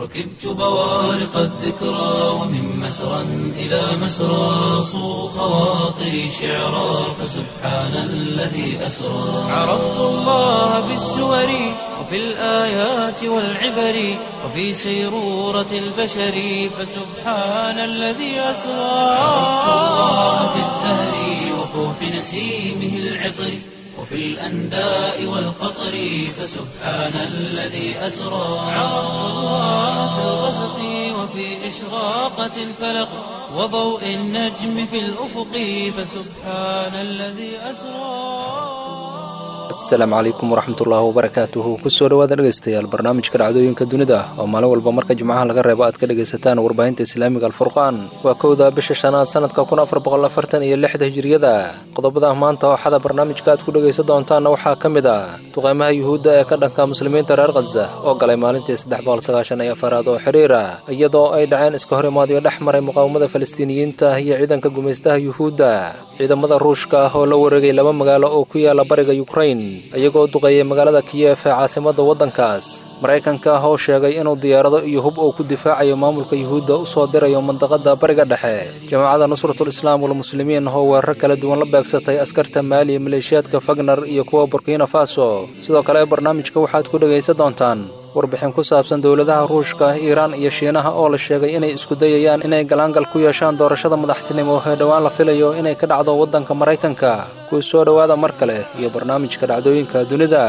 ركبت بوارق الذكرى ومن مسرى إلى مسرى صو خواطري شعرا فسبحان الذي أسرى عرفت الله بالسور وفي الآيات والعبر وفي سيرورة البشر فسبحان الذي أسرى عرفت الله بالزهر وفوح نسيمه العطر وفي الأنداء والقطر فسبحان الذي أسرى عرفت الله في الغسق وفي إشراقة الفلق وضوء النجم في الأفق فسبحان الذي أسرى asalaamu calaykum waraxmatullaahi wabarakaatuhu kusoo dhawaada dhegaystayaal barnaamijka dhacdooyinka dunida oo maalin walba marka jimcaha laga reebo aad ka dhegaysataan warbaahinta islaamiga alfurqaan waa kowda bisha shanaad sanadka kun afar boqol afartan iyo lixda hijiriyada qodobada maanta oo xada barnaamijka aad ku dhegaysan doontaanna waxaa ka mid ah duqeymaha yuhuudda ee ka dhanka muslimiinta reer khaza oo galay maalintii saddex boqol sagaashan iyo afaraad oo xiriira iyadoo ay dhaceen iska hor imaadyo dhex maray muqaawamada falastiiniyiinta iyo ciidanka gumaystaha yuhuudda ciidamada ruushka ah oo la wareegay laba magaalo oo ku yaala bariga yukrain iyagoo duqeeyay magaalada kiyef ee caasimadda waddankaas maraykanka ah oo sheegay inuu diyaarado iyo hub uu ku difaacayo maamulka yuhuudda u soo dirayo mandaqadda bariga dhexe jamaacadda nusratul islaam walmuslimiin oo weerar kala duwan la beegsatay askarta maali maleeshiyaadka fagner iyo kuwa burkina faso sidoo kale barnaamijka waxaad ku dhegaysan doontaan warbixin ku saabsan dowladaha ruushka iiraan iyo shiinaha oo la sheegay inay isku dayayaan inay galaangal ku yeeshaan doorashada madaxtinimo ee dhowaan la filayo inay ka dhacdo waddanka maraykanka kuu soo dhowaada mar kale iyo barnaamijka dhacdooyinka dunida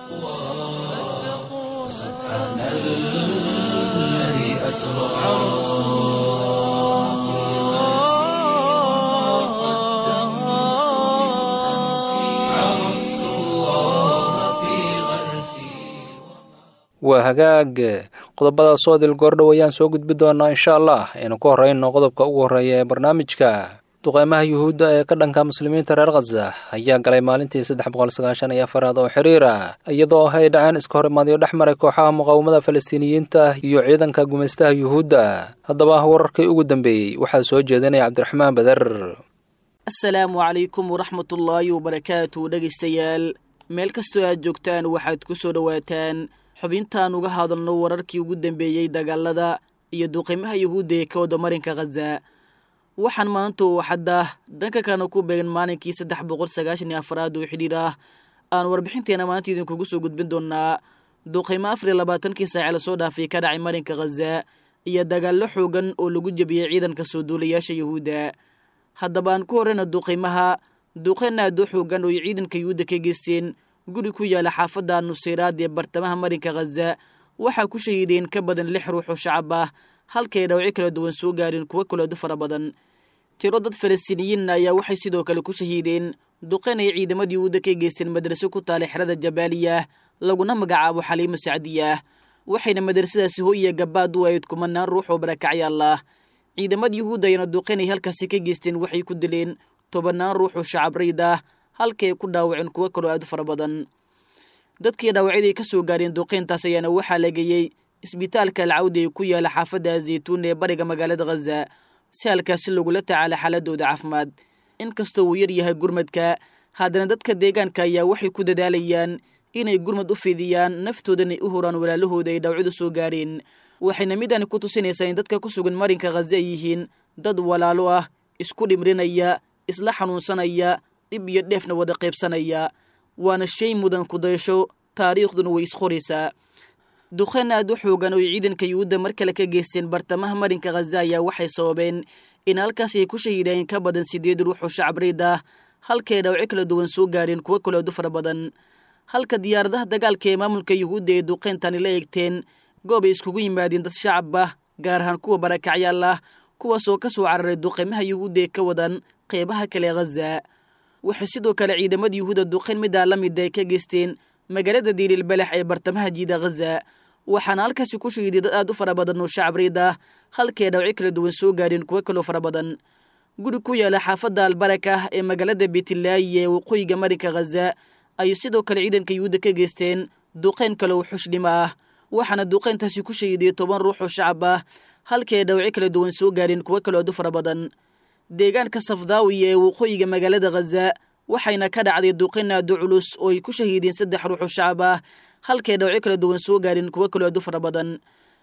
waa hagaag qodobada soodil goordhow ayaan soo gudbi doonaa insha allah aynu ku horreyno qodobka ugu horreeya ee barnaamijka duqeymaha yuhuudda ee ka dhanka muslimiinta reer khaza ayaa galay maalintii saddex boqol sagaashan iyo afaraad oo xiriira iyadoo ay dhaceen iska hor imaadyo dhex maray kooxaha muqaawamada falastiiniyiinta iyo ciidanka gumaystaha yuhuudda haddaba wararkii ugu dambeeyey waxaa soo jeedinaya cabdiraxmaan beder asalaamu calaykum waraxmatullaahi wabarakaatu dhegaystayaal meel kastoo aad joogtaan waxaad ku soo dhowaataan xubintaan uga hadalno wararkii ugu dambeeyey dagaalada iyo duqimaha yuhuudda ee ka wada marinka khaza waxaan maanta uu xadda dhanka kalena ku beegan maalinkii saddex boqol sagaashan iyo afaraad oo xidhiir ah aan warbixinteena maanta idinkugu soo gudbin doonaa duqimo afar iyo labaatankii saace lasoo dhaafay ka dhacay marinka khaza iyo dagaallo xoogan oo lagu jebiyey ciidanka soo duulayaasha yuhuudda haddaba aan ku horreyna duqimaha duqeen aad u xoogan oo ay ciidanka yuhuudda ka geysteen guri ku yaala xaafadda nuseyraad ee bartamaha marinka khaza waxaa ku shahiideen ka badan lix ruux oo shacab ah halkay dhawci kala duwan soo gaareen kuwo kaleedu fara badan tiro dad falastiiniyiinna ayaa waxay sidoo kale ku shahiideen duqeen ay ciidamadii yuhuudda ka geysteen madraso ku taala xerada jabaaliya laguna magacaabo xaliimo sacdiya waxayna madrasadaasi hoyiya gabaad u ahayd kumanaan ruux oo barakacyaal ah ciidamada yuhuudda ayana duqeen ay halkaasi ka geysteen waxay ku dileen tobannaan ruux oo shacab rayd ah halkay ku dhaawaceen kuwo kaloo aad u fara badan dadkii dhaawacyadii ka soo gaareen duqeyntaas ayaana waxaa la geeyey isbitaalka alcawdi ee ku yaala xaafadda zaytuun ee bariga magaalada khaza si halkaasi lagula tacaala xaaladooda caafimaad inkastoo uu yar yahay gurmadka haddana dadka deegaanka ayaa waxay ku dadaalayaan inay gurmad u fidiyaan naftoodan ay u huraan walaalahooda ay dhaawacyadu soo gaareen waxayna midani ku tusinaysaa in dadka ku sugan marinka khaza ay yihiin dad walaalo ah isku dhimrinaya isla xanuunsanaya dhib iyo dheefna wada qaybsanaya waana shay mudan kudayasho taariikhduna way isqoraysaa duqeen aad u xoogan oo ay ciidanka yuhuudda mar kale ka geysteen bartamaha marinka khaza ayaa waxay sababeen in halkaas ay ku shahiideen ka badan siddeed ruux oo shacabreyd ah halkay dhawci kala duwan soo gaareen kuwo kaleedu fara badan halka diyaaradaha dagaalka ee maamulka yuhuudda ee duqeyntani la eegteen goob ay iskugu yimaadeen dad shacab ah gaar ahaan kuwa barakacyaal ah kuwaasoo ka soo cararay duqeymaha yuhuudda ee ka wadan qeybaha kale khaza waxay sidoo kale ciidamada yuhuudda duqeyn middaa la mida ay ka geysteen magaalada diililbalax ee bartamaha jiida khaza waxaana halkaasi ku shahiiday dad aad u fara badan oo shacabreyd ah halkay dhawci kala duwan soo gaareen kuwo kaloo fara badan guri ku yaala xaafadda albaraka ee magaalada beetilaayi ee waqooyiga marinka khaza ayay sidoo kale ciidanka yuhuudda ka geysteen duqeyn kale oo xushdhimo ah waxaana duqeyntaasi ku shahiidiyey toban ruux oo shacab ah halkii ay dhawci kala duwan soo gaareen kuwo kaloo aad u fara badan deegaanka safdaawiya ee waqooyiga magaalada khaza waxayna ka dhacday duqeyn aad u culus oo ay ku shahiideen saddex ruux oo shacab ah halkay dhawci kala duwan soo gaareen kuwo kaloo aad u fara badan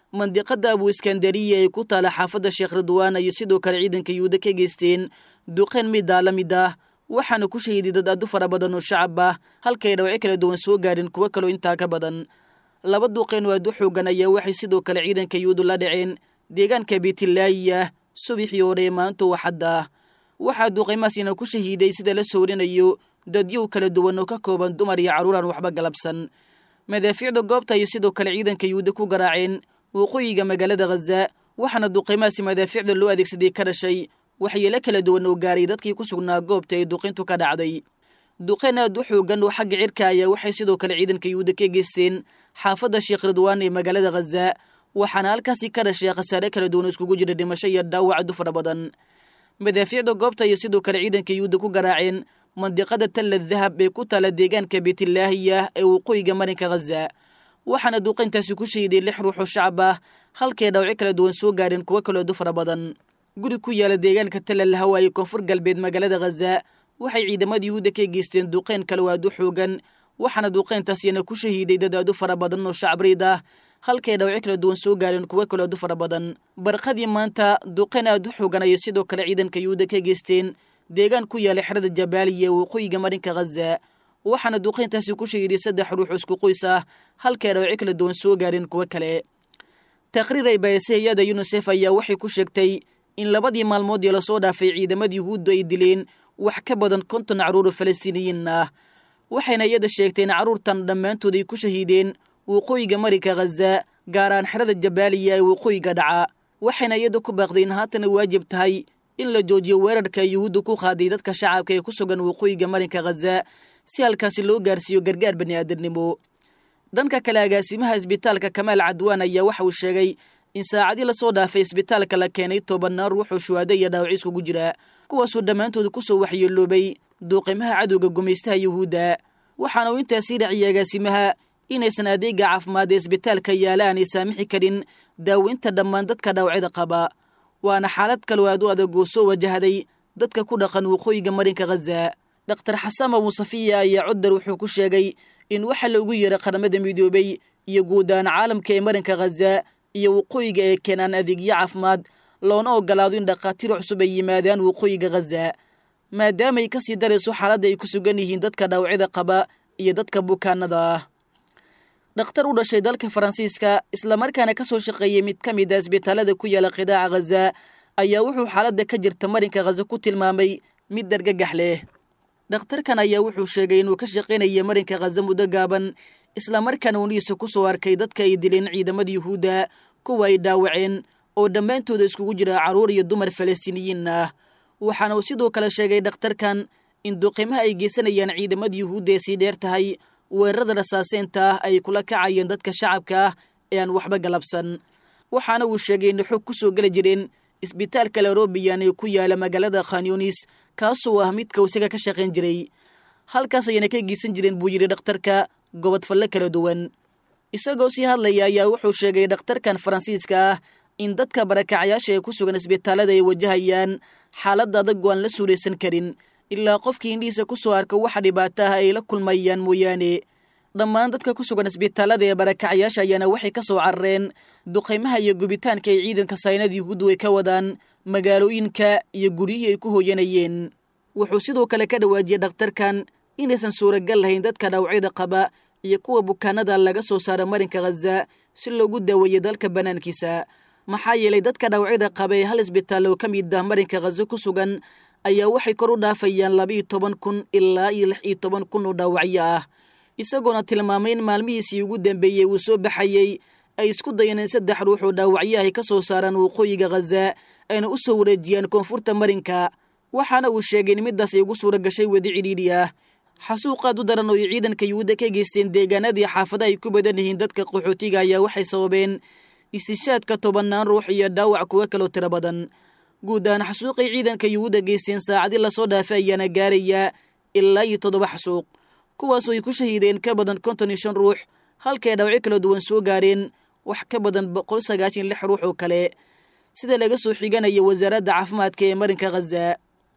mandiqada abu iskandariya ee ku taala xaafadda sheekh ridwaan ayay sidoo kale ciidanka yuhuudda ka geysteen duqeen middaa la mid ah waxaana ku shahiiday dad aadu fara badan oo shacab ah halkay dhawci kala duwan soo gaadhin kuwo kaloo intaa ka badan laba duqeen oo aadu xoogan ayaa waxay sidoo kale ciidanka yuhuuddu la dhaceen deegaanka beetilaayiya subaxii hore ee maanta waxadda ah waxaa duqeymahaasina ku shahiiday sida la sawrinayo dadyow kala duwan oo ka kooban dumar iyo carruur aan waxba galabsan madaafiicda goobta ayay sidoo kale ciidanka yuhuudda ku garaaceen waqooyiga magaalada khaza waxaana duqeymahaasi madaafiicda loo adeegsaday ka dhashay waxyeelo kala duwan oo gaaray dadkii ku sugnaa goobta ee duqintu ka dhacday duqeen aad u xoogan oo xagga cirka ayaa waxay sidoo kale ciidanka yuhuudda ka geysteen xaafadda sheekh ridwaan ee magaalada khaza waxaana halkaasi ka dhashay khasaare kala duwan oo iskugu jira dhimasho iyo dhaawac adu fara badan madaafiicda goobta ayay sidoo kale ciidanka yuhuudda ku garaaceen mandiqada talla dahab ee ku taala deegaanka beetilaahiya ee waqooyiga marinka khaza waxaana duqayntaasi ku shahiday lix ruux oo shacab ah halkay dhawci kala duwan soo gaadheen kuwo kaloo adu fara badan guri ku yaala deegaanka tallal hawaaye koonfur galbeed magaalada khaza waxay ciidamada yuhuudda ka geysteen duqeyn kale oo aadu xoogan waxaana duqeyntaasina ku shahiiday dad aadu fara badan oo shacbriid ah halkay dhawci kala duwan soo gaadheen kuwo kaloo adu fara badan barqadii maanta duqeyn aadu xoogan ayay sidoo kale ciidanka yuhuudda ka geysteen deegaan ku yaala xerada jabaaliya ee waqooyiga marinka khaza waxaana duqeyntaasi ku shahiiday saddex ruux isku qoys ah halkay dhawci kala duwan soo gaadheen kuwo kale taqriir ay baayse hay-ada yunisef ayaa waxay ku sheegtay in labadii maalmood ee lasoo dhaafay ciidamada yuhuuddu ay dileen wax ka badan konton carruur oo falastiiniyiin ah waxayna iyada sheegteen carruurtan dhammaantood ay ku shahiideen waqooyiga marinka khaza gaaraan xerada jabaaliya ee waqooyiga dhaca waxayna iyada ku baaqday in haatana waajib tahay in la joojiyo weerarka yuhuudda ku qaaday dadka shacabka ee ku sugan waqooyiga marinka khaza si halkaasi loo gaarsiiyo gargaar bani aadamnimo dhanka kale agaasimaha isbitaalka kamaal cadwaan ayaa waxa uu sheegay in saacadii lasoo dhaafay isbitaalka la keenay tobannaan ruuxoo shuhaado iyo dhaawaci iskugu jira kuwaasoo dhammaantood ku soo waxyeeloobay duuqimaha cadowga gumaystaha yuhuudda waxaana uu intaasii dhaciyay agaasimaha inaysan adeega caafimaad ee isbitaalka yaala aanay saamixi karin daaweynta dhammaan dadka dhaawacyada qaba waana xaalad kaloo aad u adag oo soo wajahday dadka ku dhaqan waqooyiga marinka khaza dhakhtar xasan abuusafiya ayaa codar wuxuu ku sheegay in waxa loogu yeeray qaramada midoobay iyo guud ahaan caalamka ee marinka khaza iyo waqooyiga ee keenaan adeegyo caafimaad loona ogolaado in dhakhaatiir cusub ay yimaadaan waqooyiga khaza maadaamaay ka sii darayso xaaladda ay ku sugan yihiin dadka dhaawacyada qaba iyo dadka bukaanada ah dhakhtar u dhashay dalka faransiiska islamarkaana ka soo shaqeeyey mid ka mid a isbitaalada ku yaala qidaaca khaza ayaa wuxuu xaaladda ka jirta marinka khaza ku tilmaamay mid dargagax leh dhakhtarkan ayaa wuxuu sheegay inuu ka shaqaynaya marinka khaza muddo gaaban islamarkaana uunihiisa ku soo arkay dadka ay dileen ciidamada yuhuudda kuwa ay dhaawaceen oo dhammaantooda iskugu jira carruur iyo dumar falastiiniyiin ah waxaana uu sidoo kale sheegay dhakhtarkan in duqimaha ay geysanayaan ciidamada yuhuudda ee sii dheer tahay weerarada rasaaseynta ah ay kula kacayeen dadka shacabka ah ee aan waxba galabsan waxaana uu sheegay inay xog ku soo geli jireen isbitaalka larobiyan ee ku yaala magaalada khanyunis kaasoo ah midka isaga ka shaqayn jiray halkaas ayayna ka geysan jireen buu yidhi dhakhtarka gobodfalle kala duwan isagoo sii hadlaya ayaa wuxuu sheegay dhakhtarkan faransiiska ah in dadka barakacayaasha ee ku sugan isbitaalada ay wajahayaan xaaladda adag oo aan la suulaysan karin ilaa qofkii indhihiisa ku soo arka waxa dhibaato ah ay la kulmayaan mooyaane dhammaan dadka ku sugan isbitaalada ee barakacayaasha ayaana waxay ka soo carareen duqaymaha iyo gubitaanka ay ciidanka saynada yuhuuddu ay ka wadaan magaalooyinka iyo guryihii ay ku hooyanayeen wuxuu sidoo kale ka dhawaajiyey dhakhtarkan inaysan suuragal lahayn dadka dhaawacyada qaba iyo kuwa bukaanada laga soo saara marinka khaza si loogu daaweeyo dalka bannaankiisa maxaa yeelay dadka dhaawacyada qaba ee hal isbitaal oo ka mid ah marinka khaza ku sugan ayaa waxay kor u dhaafayaan laba-iyo toban kun ilaa iyo lix iyo toban kun oo dhaawacyo ah isagoona tilmaamay in maalmihiisii ugu dambeeyey uu soo baxayey ay isku dayeen in saddex ruux oo dhaawacyo ay ka soo saaraan waqooyiga khaza ayna u soo wareejiyaan koonfurta marinka waxaana uu sheegay in middaas ay ugu suura gashay wadi cidhiidhi ah xasuuqaad u daran oo ay ciidanka yuhuudda ka geysteen deegaanadii xaafada ay ku badan yihiin dadka qaxootiga ayaa waxay sababeen istishaadka tobannaan ruux iyo dhaawac kuwo kaloo tiro badan guud ahaan xasuuqay ciidanka yuhuudda geysteen saacadii lasoo dhaafay ayaana gaarayaa ilaa iyo toddoba xasuuq kuwaasoo ay ku shahiideen ka badan konton iyo shan ruux halkay dhaawacyo kala duwan soo gaareen wax ka badan boqol sagaashan lix ruux oo kale sida laga soo xiganaya wasaaradda caafimaadka ee marinka khaza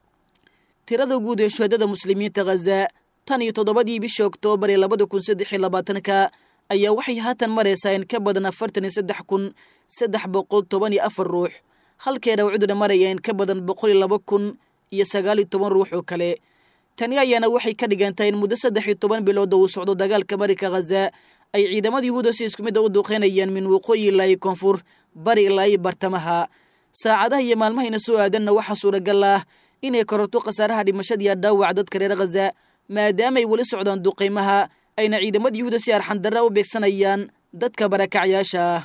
tirada guud ee shuhadada muslimiinta khaza tan iyo toddobadii bishii oktoobar ee labada kun saddex iyo labaatanka ayaa waxay haatan maraysaa in ka badan afartan iyo saddex kun saddex boqol toban iyo afar ruux halkee dhaawacduna maraya in ka badan boqol iyo laba kun iyo sagaal iyo toban ruux oo kale tani ayaana waxay ka dhigantahay in muddo saddex iyo toban bilood oo uu socdo dagaalka marinka khaza ay ciidamada yuhuuda si isku mid a u duuqeynayaan min waqooyi ilaa iyo koonfur bari ilaa iyo bartamaha saacadaha iyo maalmahayna soo aadanna waxaa suuragal ah inay kororto khasaaraha dhimashadiiya dhaawac dadka reer khaza maadaamaay weli socdaan duqaymaha ayna ciidamada yuhuuda si arxandarra u beegsanayaan dadka barakacyaasha ah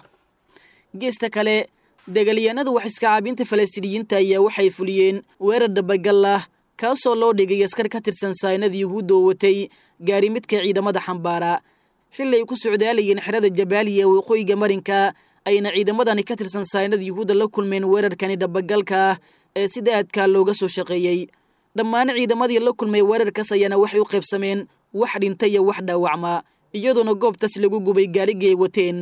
geesta kale dagaalyahanada wax iska caabinta falastiiniyiinta ayaa waxay fuliyeen weerar dhabagal ah kaasoo loo dhigay askar ka tirsan saynada yuhuudda oo watay gaari midka ciidamada xambaara xilli ay ku socdaalayeen xerada jabaaliya ee waqooyiga marinka ayna ciidamadani ka tirsan saynada yuhuudda la kulmeen weerarkani dhabagalka ah ee sida aadkaa looga soo shaqeeyey dhammaan ciidamadii la kulmay weerarkaas ayaana waxay u qaybsameen wax dhinta iyo wax dhaawacma iyadoona goobtaas lagu gubay gaarigii ay wateen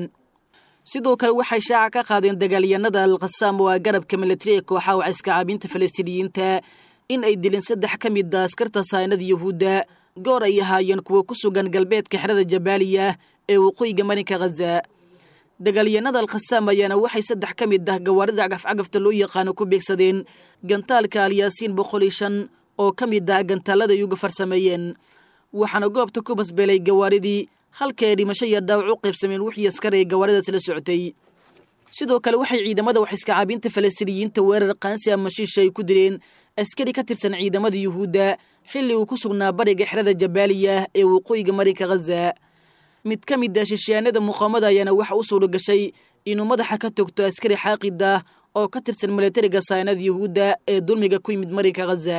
sidoo kale waxay shaaca ka qaadeen dagaalyahanada alkhasaam oo ah garabka militari ee kooxaha waciska caabinta falastiiniyiinta in ay dileen saddex ka mid a askarta saynada yuhuudda goor ay ahaayeen kuwa ku sugan galbeedka xerada jabaaliya ee waqooyiga marinka khaza dagaalyahanada alkhasaam ayaana waxay saddex ka mid ah gawaarida cagafcagafta loo yaqaano ku beegsadeen gantaalka alyaasiin boqol iyo shan oo ka mid ah gantaalada ay uga farsameeyeen waxaana goobta ku basbeelay gawaaridii halka ay dhimasho iyo dhaawac u qaybsameen wixii askar ee gawaaridaas la socotay sidoo kale waxay ciidamada wax iska caabinta falastiiniyiinta weerar qaansi ama shiisha ay ku dileen askari ka tirsan ciidamada yuhuudda xilli uu ku sugnaa bariga xerada jabaaliya ee waqooyiga marinka khaza mid ka mid ah shishiyaanada muqaamada ayaana waxa u suura gashay inuu madaxa ka togto askari xaaqid ah oo ka tirsan milatariga saynada yuhuudda ee dulmiga ku yimid marinka khaza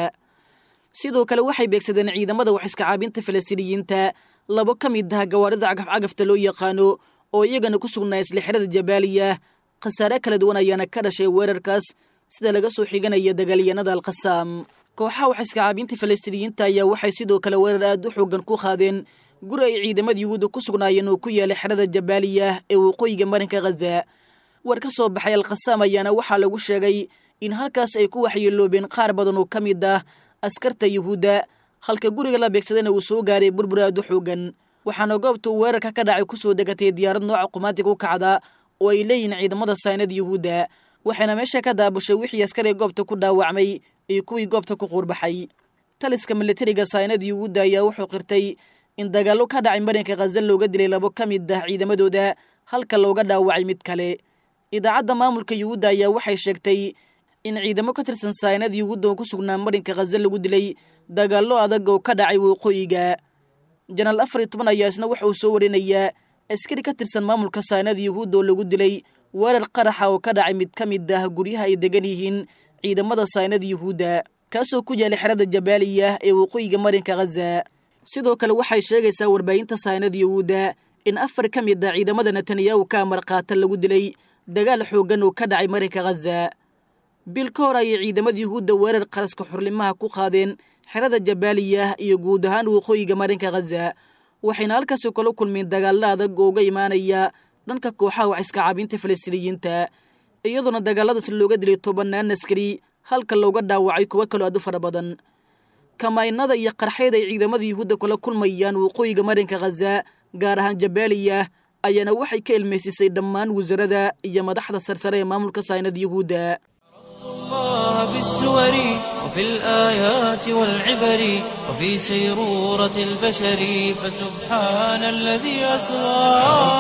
sidoo kale waxay beegsadeen ciidamada wax iska caabinta falastiiniyiinta labo ka mid ah gawaarida cagafcagafta loo yaqaano oo iyagana ku sugnaa isla xerada jabaaliya khasaare kala duwan ayaana ka dhashay weerarkaas sida laga soo xiganaya dagaalyahanada alkhasaam kooxaha wax iska caabinta falastiiniyiinta ayaa waxay sidoo kale weerar aad u xoogan ku qaadeen guri ay ciidamada yuhuudda ku sugnaayeen oo ku yaalay xerada jabaaliya ee waqooyiga marinka khaza war ka soo baxay alkhasaam ayaana waxaa lagu sheegay in halkaas ay ku waxyeeloobeen qaar badan oo ka mid ah askarta yuhuudda halka guriga la beegsadana uu soo gaaray burbur aad u xoogan waxaana goobta uu weerarka ka dhacay ku soo degatay diyaarad nooca qumaatiga u kacda oo ay leeyihiin ciidamada saynada yuhuudda waxayna meesha ka daabushay wixii askar ee goobta ku dhaawacmay iyo kuwii goobta ku quurbaxay taliska militariga saynada yuhuudda ayaa wuxuu qirtay in dagaallo ka dhacay marinka khaza looga dilay labo ka mid ah ciidamadooda halka looga dhaawacay mid kale idaacadda maamulka yuhuudda ayaa waxay sheegtay in ciidamo ka tirsan saynada yuhuudda oo ku sugnaa marinka khaza lagu dilay dagaallo adag oo ka dhacay waqooyiga janaal afar iyo toban ayaa isna waxa uu soo warinayaa askari ka tirsan maamulka saynada yuhuudda oo lagu dilay weerar qaraxa oo ka dhacay mid ka mid ah guryaha ay degan yihiin ciidamada saynada yuhuudda kaasoo ku yaalay xerada jabaaliya ee waqooyiga marinka khaza sidoo kale waxay sheegaysaa warbaahinta saynada yuhuudda in afar ka mid ah ciidamada netanyahu ka amar qaata lagu dilay dagaal xooggan oo ka dhacay marinka khaza bil ka hor ayay ciidamada yuhuudda weerar qaraska xurlimaha ku qaadeen xerada jabaaliya iyo guud ahaan waqooyiga marinka khaza waxayna halkaasi kala kulmeen dagaallo adag oo uga imaanaya dhanka kooxaha wax iska caabinta falastiiniyiinta iyadoona dagaaladaas looga dilay tobannaan askari halka looga dhaawacay kuwo kaloo aad u fara badan kamaynada iyo qarxeed ay ciidamada yuhuudda kula kulmayaan waqooyiga marinka khaza gaar ahaan jabaaliya ayaana waxay ka ilmaysisay dhammaan wasarada iyo madaxda sarsare ee maamulka saynada yuhuudda الله بالسور وفي الآيات والعبر وفي سيرورة البشر فسبحان الذي أسرى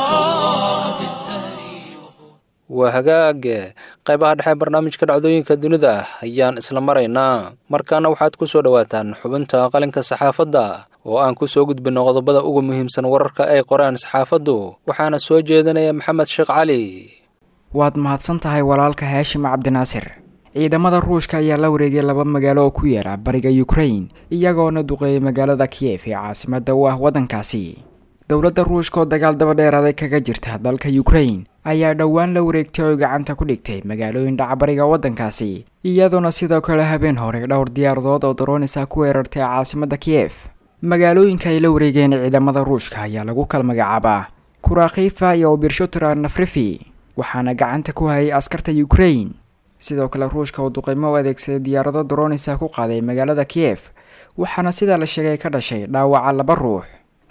في الزهر waa hagaage qaybaha dhexe barnaamijka dhacdooyinka dunida ayaan isla maraynaa markaana waxaad ku soo dhowaataan xubinta qalinka saxaafadda oo aan ku soo gudbinno qodobada ugu muhiimsan wararka ay qoraan saxaafaddu waxaana soo jeedinaya maxamed sheekh cali waad mahadsan tahay walaalka haashim cabdinaasir ciidamada ruushka ayaa la wareegay laba magaalo oo ku yaala bariga ukrain iyagoona duqeeyay magaalada kiyef ee caasimada u ah waddankaasi dowladda ruushka oo dagaal daba dheeraaday kaga jirta dalka ukrain ayaa dhowaan la wareegtay oo gacanta ku dhigtay magaalooyin dhaca bariga waddankaasi iyadoona sidoo kale habeen hore dhowr diyaaradood oo daroonisa ku weerartay caasimada kiyef magaalooyinka ay la wareegeen ciidamada ruushka ayaa lagu kala magacaabaa kurakhifa iyo birshotra nafrifi waxaana gacanta ku hayay askarta ukrain sidoo kale ruushka oo duqeymo u adeegsaday diyaarado daroonisa ku qaaday magaalada kiyef waxaana sidaa la sheegay ka dhashay dhaawaca laba ruux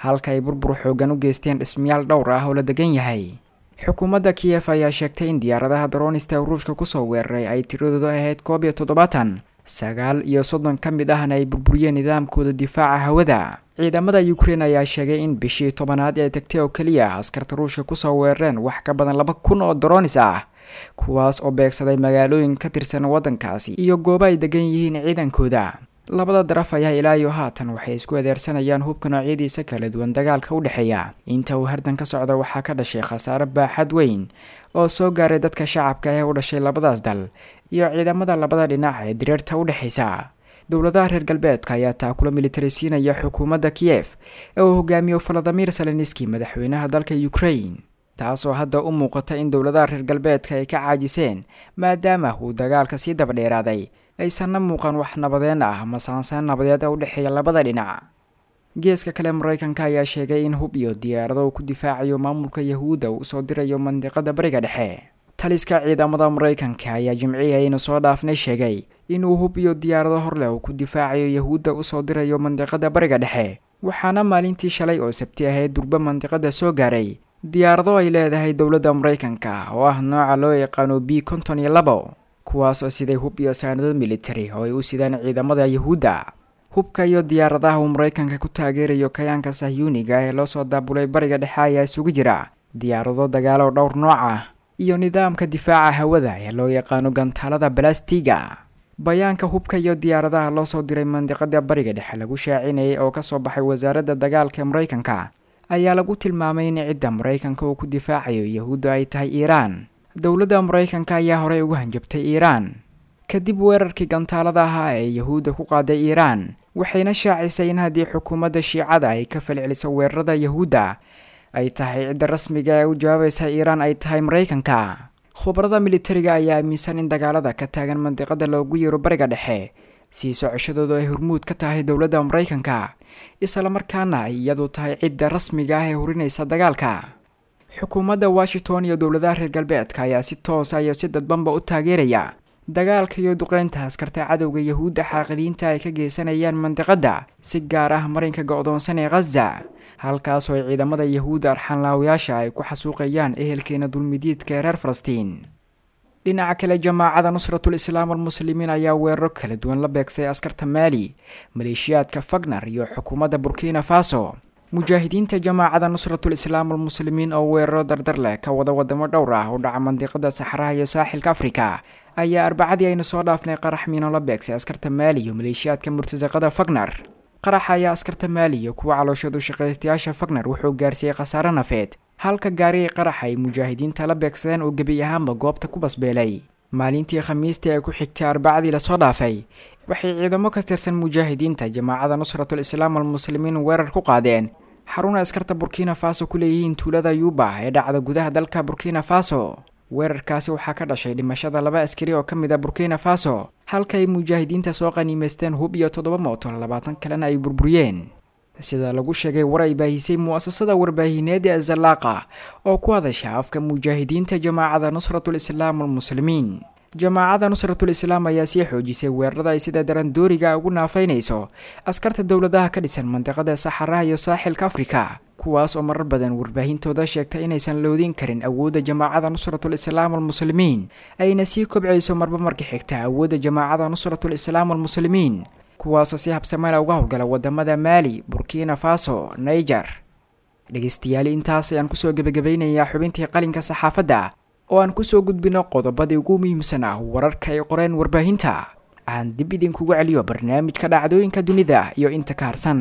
halka ay burbur xoogan u geysteen dhismayaal dhowr ah oo la degan yahay xukuumadda kiyef ayaa sheegtay in diyaaradaha daroonista ee ruushka kusoo weeraray ay tiradoodu ahayd koob iyo toddobaatan sagaal iyo soddon ka mid ahna ay burburiyeen nidaamkooda difaaca hawada ciidamada ukrein ayaa sheegay in bishii tobanaad ee tagtay oo keliya askarta ruushka kusoo weerareen wax ka badan laba kun oo daroonis ah kuwaas oo beegsaday magaalooyin ka tirsan waddankaasi iyo goobo ay degan yihiin ciidankooda labada daraf ayaa ilaa iyo haatan waxay isku adeersanayaan hubka noocyadiisa kala duwan dagaalka u dhexeeya inta uu hardan ka socda waxaa ka dhashay khasaare baaxad weyn oo soo gaaray dadka shacabka ee u dhashay labadaas dal iyo ciidamada labada dhinac ee diriirta u dhexaysa dowladaha reer galbeedka ayaa taakula militarisiinaya xukuumadda kiyef ee uu hogaamiyo valadimir seleniski madaxweynaha dalka ukrain taasoo hadda u muuqata in dowladaha reer galbeedka ay ka caajiseen maadaama uu dagaalka sii dabadheeraaday aysanna muuqan wax nabadeen ah masaansaan nabadeed u dhexeeya labada dhinac geeska kale maraykanka ayaa sheegay in hub iyo diyaarado uu ku difaacayo maamulka yahuudda uu usoo dirayo mandiqada bariga dhexe taliska ciidamada maraykanka ayaa jimcihii aynu soo dhaafnay sheegay inuu hub iyo diyaarado horleh uu ku difaacayo yahuudda usoo dirayo mandiqada bariga dhexe waxaana maalintii shalay oo sabti ahayd durba mandiqada soo gaaray diyaarado ay leedahay dowladda maraykanka oo ah nooca loo yaqaano b konton iyo labo kuwaas oo siday hub iyo saanado militari oo ay u sidaan ciidamada yahuudda hubka iyo diyaaradaha uu maraykanka ku taageerayo kayaanka sahyuuniga ee loo soo daabulay bariga dhexe ayaa isugu jira diyaarado dagaalo dhowr nooc ah iyo nidaamka difaaca hawada ee loo yaqaano gantaalada balastiga bayaanka hubka iyo diyaaradaha loo soo diray mandiqada bariga dhexe lagu shaacinayay oo kasoo baxay wasaaradda dagaalka ee maraykanka ayaa lagu tilmaamay in cidda maraykanka uu ku difaacayo yahuudda ay tahay iiraan dowladda maraykanka ayaa horey ugu hanjabtay iiraan kadib weerarkii gantaalada ahaa ee yahuudda ku qaaday iiraan waxayna shaacisay in haddii xukuumadda shiicada ay ka falceliso weerarada yahuudda ay tahay cidda rasmiga ee u jawaabaysa iiraan ay tahay maraykanka khubarada militariga ayaa aaminsan in dagaalada ka taagan mandiqada loogu yeero bariga dhexe sii socoshadoodu ay hormuud ka tahay dowladda maraykanka islamarkaana ay iyadu tahay cidda rasmiga ah ee hurinaysa dagaalka xukuumadda washington iyo dowladaha reer galbeedka ayaa si toosa iyo si dadbanba u taageeraya dagaalka iyo duqeynta askarta cadowga yahuudda xaaqidiinta ay ka geysanayaan mandiqadda si gaar ah marinka go-doonsan ee khaza halkaasoo ay ciidamada yahuudda arxanlaawayaasha ay ku xasuuqayaan ehelkeena dulmidiidka ee reer falastiin dhinaca kale jamaacada nusratul islaam almuslimiin ayaa weeraro kala duwan la beegsay askarta maali maleeshiyaadka fagnar iyo xukuumadda burkina faso mujaahidiinta jamaacada nusratul islaam almuslimiin oo weeraro dardar leh ka wada wadamo dhowr ah u dhaca mandiqada saxaraha iyo saaxilka afrika ayaa arbacadii aynu soo dhaafnay qarax miino la beegsay askarta maali iyo maleeshiyaadka murtasaqada fagnar qaraxa ayaa askarta maali iyo kuwa calooshadu shaqaystayaasha fagnar wuxuu gaarsiiyey khasaare nafeed halka gaarigii qaraxa ay mujaahidiinta la beegsadeen oo gebi ahaanba goobta ku basbeelay maalintii khamiistii ay ku xigtay arbacadii lasoo dhaafay waxay ciidamo ka tirsan mujaahidiinta jamaacada nusratul islaam almuslimiin weerar ku qaadeen xaruna askarta burkina faso ku leeyihiin tuulada yuuba ee dhacda gudaha dalka burkina faso weerarkaasi waxaa ka dhashay dhimashada laba askari oo ka mid a burkina faso halka ay mujaahidiinta soo qaniimaysteen hub iyo toddoba mooto labaatan kalena ay burburiyeen sida lagu sheegay war ay baahisay mu'asasada warbaahineed ee zalaaqa oo ku hadasha afka mujaahidiinta jamaacada nusratul islaam almuslimiin jamaacada nusratul islaam ayaa sii xoojisay weerarada ay sida daran dooriga ugu naafaynayso askarta dowladaha ka dhisan mandiqada saxaraha iyo saaxilka afrika kuwaas oo marar badan warbaahintooda sheegtay inaysan loodin karin awoodda jamaacada nusratul islaam almuslimiin ayna sii kobcayso marba marka xigta awoodda jamaacada nusratul islaam almuslimiin kuwaasoo si habsamana uga howlgala wadamada maali burkina faso niger dhegeystayaal intaas ayaan kusoo gebagabaynayaa xubintii qalinka saxaafadda oo aan kusoo gudbino qodobadii ugu muhiimsan ah wararka ay qoreen warbaahinta aan dib idinkugu celiyo barnaamijka dhacdooyinka dunida iyo inta ka harsan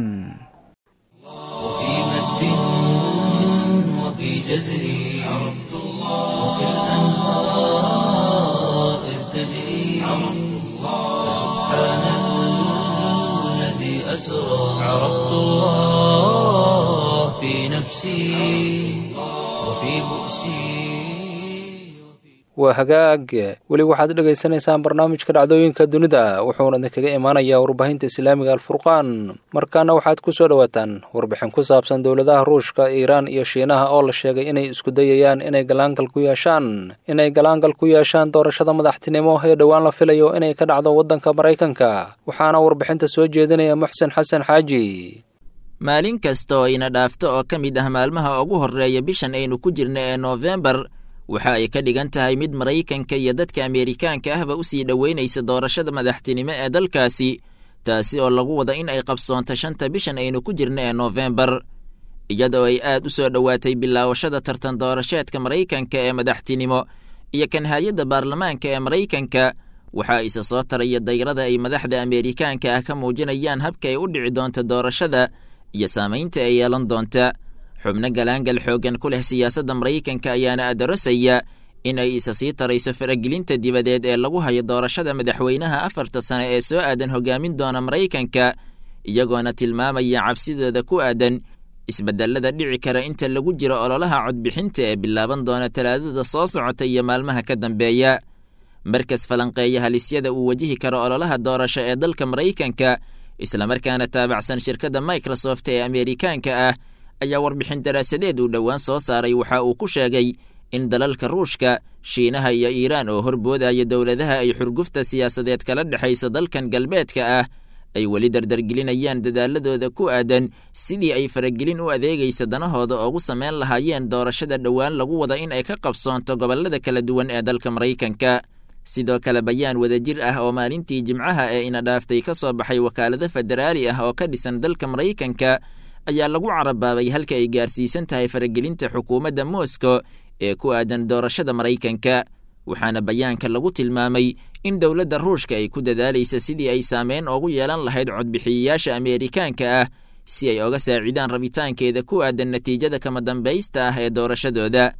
وفي مد وفي جزر عرفت الله وكالأنهار إذ تجري عرفت الله سبحان الذي أسرى عرفت الله في نفسي وفي بؤسي waa hagaag weli waxaad dhegaysanaysaan barnaamijka dhacdooyinka dunida wuxuuna idinkaga imaanayaa warbaahinta islaamiga alfurqaan markaana waxaad ku soo dhowaataan warbixin ku saabsan dowladaha ruushka iiraan iyo shiinaha oo la sheegay inay isku dayayaan inay galaangal ku yeeshaan inay galaangal ku yeeshaan doorashada madaxtinimo ee dhowaan la filayo inay ka dhacdo waddanka maraykanka waxaana warbixinta soo jeedinaya muxsen xasan xaaji maalin kasta oo ina dhaafto oo ka mid ah maalmaha ugu horreeya bishan aynu ku jirna ee noofembar waxa ay ka dhigan tahay mid maraykanka iyo dadka ameerikaanka ahba u sii dhoweynaysa doorashada madaxtinimo ee dalkaasi taasi oo lagu wada in ay qabsoonto shanta bishan aynu ku jirna ee noofembar iyadoo ay aad u soo dhowaatay bilaawashada tartan doorasheedka maraykanka ee madaxtinimo iyo kan hay-adda baarlamaanka ee maraykanka waxaa isa soo taraya dayrada ay madaxda ameerikaanka ah ka muujinayaan habka ay u dhici doonta doorashada iyo saamaynta ay yeelan doonta xubno galaangal xooggan ku leh siyaasadda maraykanka ayaana adarosaya in ay isa sii tarayso faragelinta dibadeed ee lagu hayo doorashada madaxweynaha afarta sane ee soo aadan hogaamin doona maraykanka iyagoona tilmaamaya cabsidooda ku aadan isbedelada dhici kara inta lagu jiro ololaha codbixinta ee bilaaban doona talaadada soo socota iyo maalmaha ka dambeeya markas falanqeeya halisyada uu wajihi karo ololaha doorasho ee dalka maraykanka islamarkaana taabacsan shirkadda microsoft ee ameerikaanka ah ayaa warbixin daraasadeed uu dhowaan soo saaray waxa uu ku sheegay in dalalka ruushka shiinaha iyo iiraan oo horboodaya dowladaha ay xurgufta siyaasadeed kala dhexayso dalkan galbeedka ah ay weli dardargelinayaan dadaaladooda ku aadan sidii ay faragelin u adeegaysa danahooda oogu samayn lahaayeen doorashada dhowaan lagu wada in ay ka qabsoonto gobollada kala duwan ee dalka maraykanka sidoo kale bayaan wadajir ah oo maalintii jimcaha ee ina dhaaftay ka soo baxay wakaalado federaali ah oo ka dhisan dalka maraykanka ayaa lagu carabaabay halka ay gaarsiisan tahay faragelinta xukuumadda moscow ee ku aadan doorashada maraykanka waxaana bayaanka lagu tilmaamay in dowladda ruushka ay ku dadaalaysa sidii ay saameyn oogu yeelan lahayd codbixiyayaasha ameerikaanka ah si ay oga saacidaan rabitaankeeda ku aadan natiijada kama dambaysta ah ee doorashadooda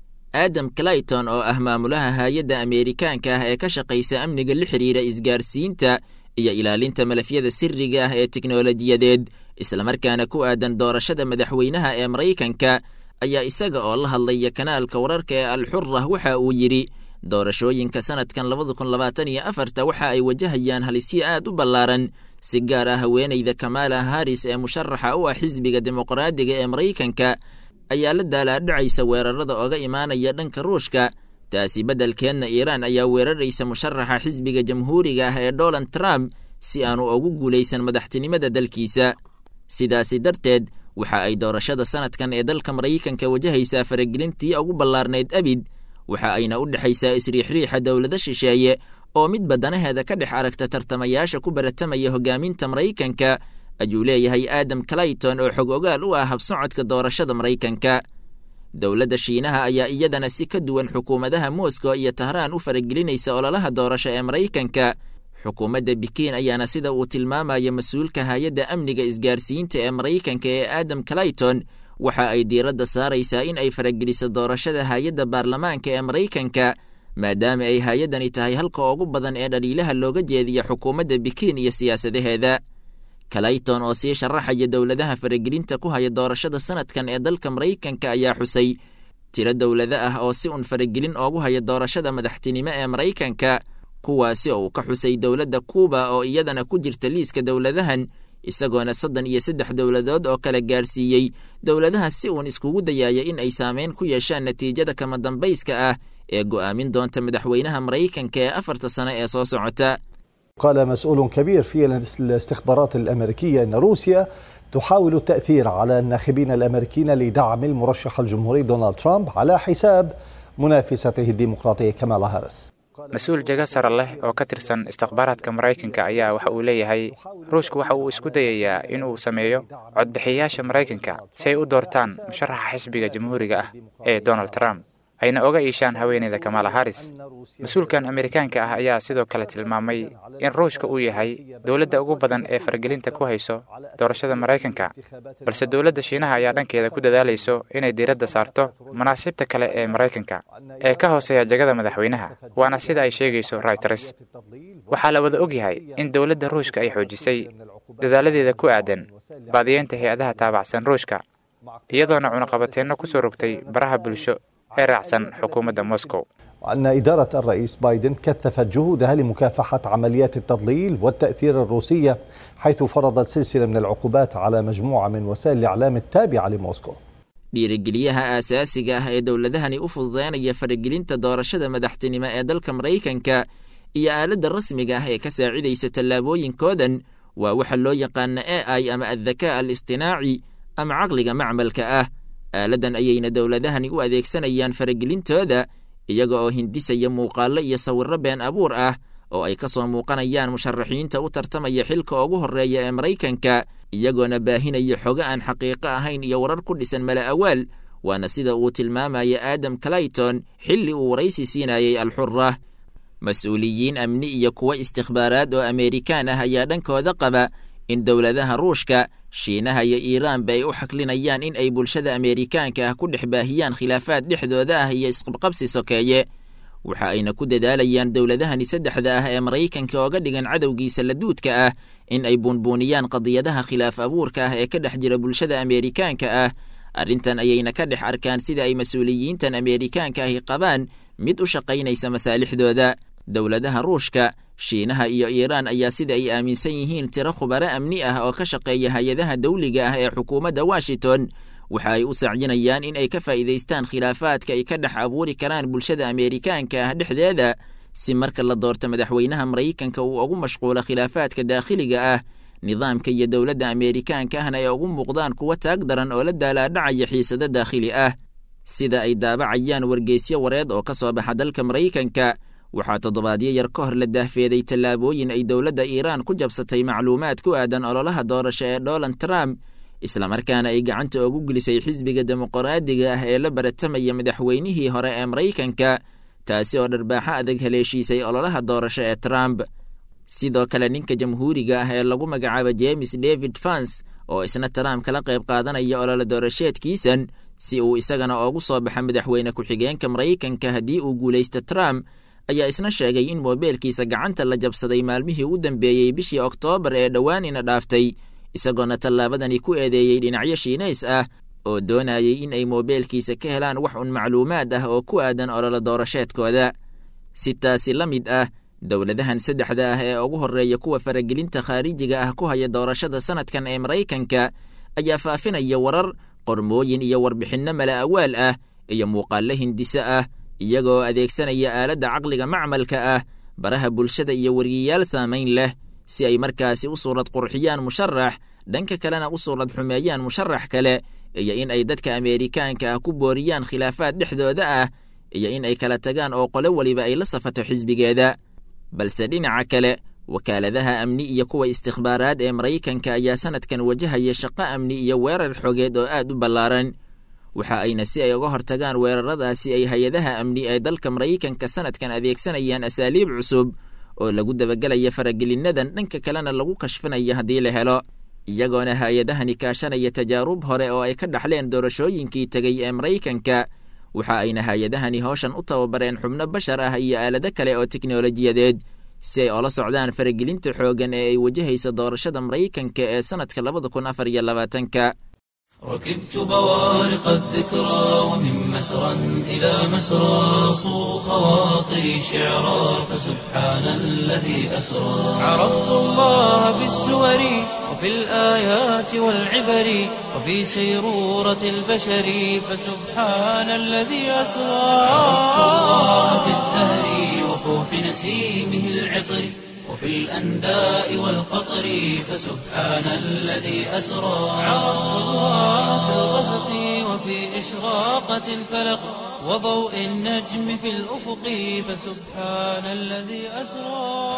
adam clayton oo ah maamulaha hay-adda ameerikaanka ah ee ka shaqaysa amniga la xidhiira isgaarsiinta iyo ilaalinta malafyada siriga ah ee teknolojiyadeed islamarkaana ku aadan doorashada madaxweynaha ee maraykanka ayaa isaga oo la hadlaya kanaalka wararka ee alxurah waxa uu yidhi doorashooyinka sanadkan labada kun labaatan iyo afarta waxa ay wajahayaan halisyo aad u ballaaran si gaar ah haweenayda kamaala haris ee musharaxa u ah xisbiga dimuqraadiga ee maraykanka ayaa la daalaadhacaysa weerarada oga imaanaya dhanka ruushka taasi beddelkeedna iiraan ayaa weeraraysa musharaxa xisbiga jamhuuriga ah ee donald trump si aanu ugu guulaysan madaxtinimada dalkiisa sidaasi darteed waxa ay doorashada sanadkan ee dalka maraykanka wajahaysaa faragelintii ugu ballaarnayd abid waxa ayna u dhexaysaa isriixriixa dowlado shisheeye oo midba danaheeda ka dhex aragta tartamayaasha ku baratamaya hogaaminta maraykanka ayuu leeyahay adam clayton oo xog ogaal u ah habsocodka doorashada maraykanka dowladda shiinaha ayaa iyadana si ka duwan xukuumadaha moscow iyo tahraan u faragelinaysa ololaha doorasho ee maraykanka xukuumadda bikiin ayaana sida uu tilmaamaya mas-uulka hay-adda amniga isgaarsiinta ee maraykanka ee adam clayton waxa ay diiradda saaraysaa in ay farageliso doorashada hay-adda baarlamaanka ee maraykanka maadaama ay hay-addani tahay halka ugu badan ee dhaliilaha looga jeediya xukuumadda bikiin iyo siyaasadaheeda clayton oo sii sharaxaya dowladaha faragelinta ku haya doorashada sanadkan ee dalka maraykanka ayaa xusay tiro dowlado ah oo si un faragelin oogu haya doorashada madaxtinimo ee maraykanka kuwaasi oo uu ka xusay dowladda kuuba oo iyadana ku jirta liiska dowladahan isagoona soddon iyo saddex dowladood oo kala gaarsiiyey dowladaha si uun iskugu dayaaya in ay saameyn ku yeeshaan natiijada kama dambayska ah ee go'aamin doonta madaxweynaha maraykanka ee afarta sano ee soo socota قال مسؤول كبير في الاستخبارات الامريكيه ان روسيا تحاول التاثير على الناخبين الامريكيين لدعم المرشح الجمهوري دونالد ترامب على حساب منافسته الديمقراطيه كمالا هاريس mas-uul jago sare leh oo ka tirsan istikhbaaraadka maraykanka ayaa waxa uu leeyahay ruushka waxa uu isku dayayaa in uu sameeyo codbixiyayaasha maraykanka si ay u doortaan musharaxa xisbiga jamhuuriga ah ee donald trump ayna oga iishaan haweeneyda kamala haris mas-uulkan amerikaanka ah ayaa sidoo kale tilmaamay in ruushka uu yahay dowladda ugu badan ee faragelinta ku hayso doorashada maraykanka balse dowladda shiinaha ayaa dhankeeda ku dadaalayso inay diiradda saarto manaasibta kale ee maraykanka ee ka hooseeya jagada madaxweynaha waana sida ay sheegayso reuters waxaa la wada ogyahay in dowladda ruushka ay xoojisay dadaaladeeda ku aadan baadiyeynta hay-adaha taabacsan ruushka iyadoona cunaqabateenno kusoo rogtay baraha bulsho ee raacsan xukuumadda moscow وأن إدارة الرئيس بايدن كثفت جهودها لمكافحة عمليات التضليل والتأثير الروسية حيث فرضت سلسلة من العقوبات على مجموعة من وسائل الإعلام التابعة لموسكو dhiirigeliyaha aasaasiga ah ee dowladahani u fududeynaya faragelinta doorashada madaxtinimo ee dalka maraykanka iyo aaladda rasmiga ah ee ka saacidaysa tallaabooyinkoodan waa waxa loo yaqaana a i ama addakaa al istinaaci ama caqliga macmalka ah aaladdan ayayna dowladahani u adeegsanayaan faragelintooda iyaga oo hindisaya muuqaallo iyo sawirro been abuur ah oo ay ka soo muuqanayaan musharaxiinta u tartamaya xilka ugu horreeya ee maraykanka iyagoona baahinaya xogo aan xaqiiqo ahayn iyo warar ku dhisan mala awaal waana sida uu tilmaamaya aadam clayton xilli uu waraysi siinayey alxura mas-uuliyiin amni iyo kuwo istikhbaaraad oo ameerikaan ah ayaa dhankooda qaba in dowladaha ruushka shiinaha iyo iiraanba ay u xaklinayaan in ay bulshada ameerikaanka ah ku dhex baahiyaan khilaafaad dhexdooda ah iyo isqabqabsi sokeeye waxa ayna ku dadaalayaan dowladahani saddexda ah ee maraykanka ooga dhigan cadowgiisa laduudka ah in ay buunbuuniyaan qadiyadaha khilaaf abuurka ah ee ka dhex jira bulshada ameerikaanka ah arrintan ayayna ka dhex arkaan sida ay mas-uuliyiintan ameerikaanka ahi qabaan mid u shaqaynaysa masaalixdooda dowladaha ruushka shiinaha iyo iiraan ayaa sida ay aaminsan yihiin tiro khubaro amni ah oo ka shaqeeya hay-adaha dawliga ah ee xukuumadda washington waxa ay u sacyinayaan in ay ka faa'iidaystaan khilaafaadka ay ka dhex abuuri karaan bulshada ameerikaanka ah dhexdeeda si marka la doorto madaxweynaha maraykanka uu ugu mashquulo khilaafaadka daakhiliga ah nidaamka iyo dowladda ameerikaanka ahna ay ugu muuqdaan kuwa taag daran oo la daalaadhacaya xiisado daakhili ah sida ay daabacayaan wargeysyo wareed oo ka soo baxa dalka maraykanka waxaa toddobaadyo yar ka hor la daahfeeday tallaabooyin ay dowladda iiraan ku jabsatay macluumaad ku aadan ololaha doorasho ee donald trump islamarkaana ay gacanta ugu gelisay xisbiga dimuqraadiga ah ee la baratamaya madaxweynihii hore ee maraykanka taasi oo dharbaaxo adag haleeshiisay ololaha doorasho ee trump sidoo kale ninka jamhuuriga ah ee lagu magacaabo james david fans oo isna trump kala qayb qaadanaya olole doorasheedkiisan si uu isagana oogu soo baxa madaxweyne ku-xigeenka maraykanka haddii uu guulaysto trump ayaa isna sheegay in moobeelkiisa gacanta la jabsaday maalmihii u dambeeyey bishii oktoobar ee dhowaanina dhaaftay isagoona tallaabadani ku eedeeyey dhinacyo shiinays ah oo doonayay in ay moobeelkiisa ka helaan wax un macluumaad ah oo ku aadan ololo doorasheedkooda si taasi la mid ah dowladahan saddexda ah ee ugu horreeya kuwa faragelinta khaarijiga ah ku haya doorashada sanadkan ee maraykanka ayaa faafinaya warar qormooyin iyo warbixinno mala awaal ah iyo muuqaallo hindiso ah iyagoo adeegsanaya aaladda caqliga macmalka ah baraha bulshada iyo weriyayaal saamayn leh si ay markaasi u suurad qurxiyaan musharax dhanka kalena u suurad xumeeyaan musharax kale iyo in ay dadka ameerikaanka ah ku booriyaan khilaafaad dhexdooda ah iyo in ay kala tagaan oo qole weliba ay la safato xisbigeeda balse dhinaca kale wakaaladaha amni iyo kuwa istikhbaaraad ee maraykanka ayaa sanadkan wajahaya shaqo amni iyo weerar xogeed oo aad u ballaaran waxa ayna si ay uga hortagaan weeraradaasi ay hay-adaha amni ee dalka maraykanka sanadkan adeegsanayaan asaaliib cusub oo lagu dabagelaya faragelinnadan dhanka kalena lagu kashfinaya haddii la helo iyagoona hay-adahani kaashanaya tajaarub hore oo ay ka dhaxleen doorashooyinkii tegey ee maraykanka waxa ayna hay-adahani howshan u tababareen xubno bashar ah iyo aalado kale oo teknolojiyadeed si ay ola socdaan faragelinta xooggan ee ay wajahaysa doorashada maraykanka ee sanadka labada kun afar iyo labaatanka ركبت بوارق الذكرى ومن مسرى إلى مسرى صو خواطري شعرا فسبحان الذي أسرى عرفت الله بالسور وفي الآيات والعبر وفي سيرورة البشر فسبحان الذي أسرى عرفت الله بالزهر وفوح نسيمه العطر وفي الأنداء والقطر فسبحان الذي أسرى عرفت الله في الغسق وفي إشراقة الفلق وضوء النجم في الأفق فسبحان الذي أسرى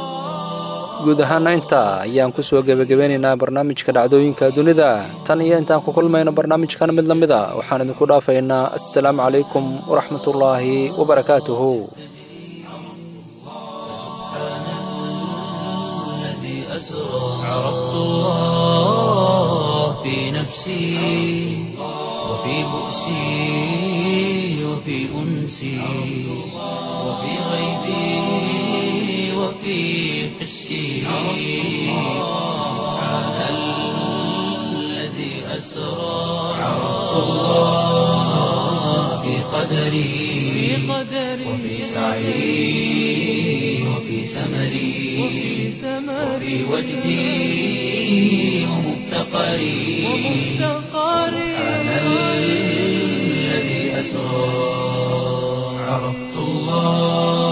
guud ahaana intaa ayaan ku soo gebagabeynaynaa barnaamijka dhacdooyinka dunida tan iyo intaan ku kulmayno barnaamijkan mid la mid a waxaan idinku dhaafaynaa assalaamu calaykum waraxmatullaahi wabarakaatuhu أسرى عرفت الله في نفسي وفي بؤسي وفي أنسي وفي غيبي وفي حسي سبحان الذي أسرى عرفت الله في قدري وفي سعي وفي سمري وفي وجدي ومفتقري سبحان الذي أسرى عرفت الله